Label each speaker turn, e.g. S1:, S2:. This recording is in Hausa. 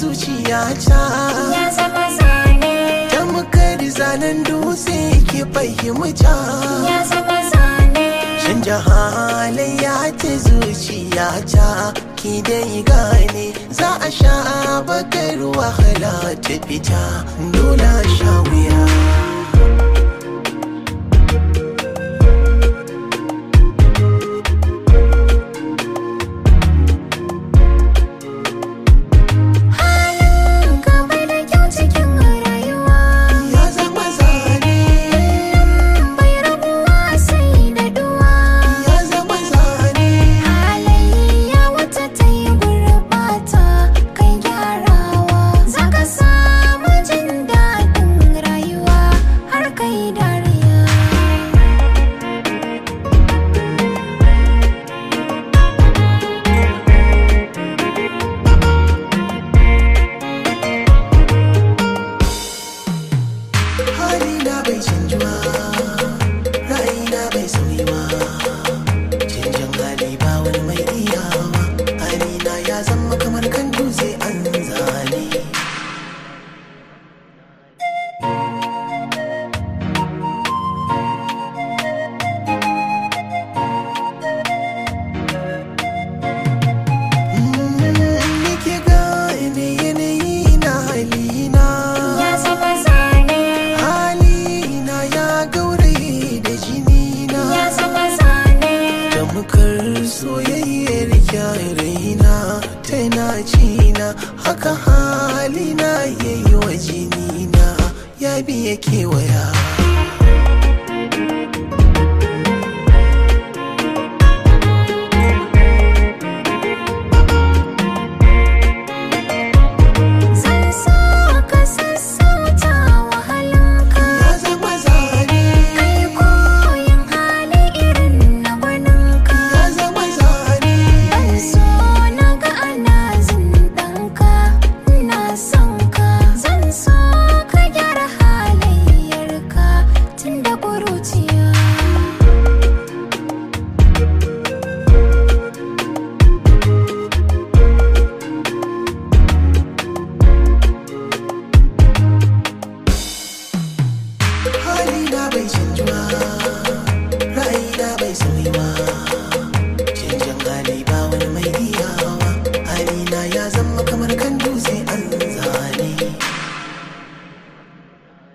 S1: zuciyata
S2: ya zama zane
S1: tamkar zanen dutse ke fahimta
S2: ya zama zane
S1: canja halayya ta zuciyata ki dai gane za a sha bakar wahala ta fita dole a sha wuya
S2: halin gaba da kyau cikin rayuwa
S1: ya zama zane
S2: bai rabuwa sai da duwa
S1: ya zama zane
S2: halayya wata ta yi gurbata kai gyarawa za ka samu jin daɗin rayuwa har kai dariya
S1: halina bai canjuwa ra'ayina bai sauyiwa canjin hali ba wani mai iyawa halina ya zama kamar kan dutse an zane Nike gane yanayi na halina
S2: ya zama zane
S1: halina ya gauraye da jinina
S2: ya zama zane
S1: tamkar soyayyar raina tana cina haka halina ya yi wa jinina ya biya kewaya
S2: Zan so ka sassauta wahalinka
S1: ya zama zane
S2: Kai koyin hali irin na gwaninka
S1: ya zama zane
S2: Ban so na ga ana zindanka Ina son ka Zan so ka gyara halayyarka Tun da ƙuruciya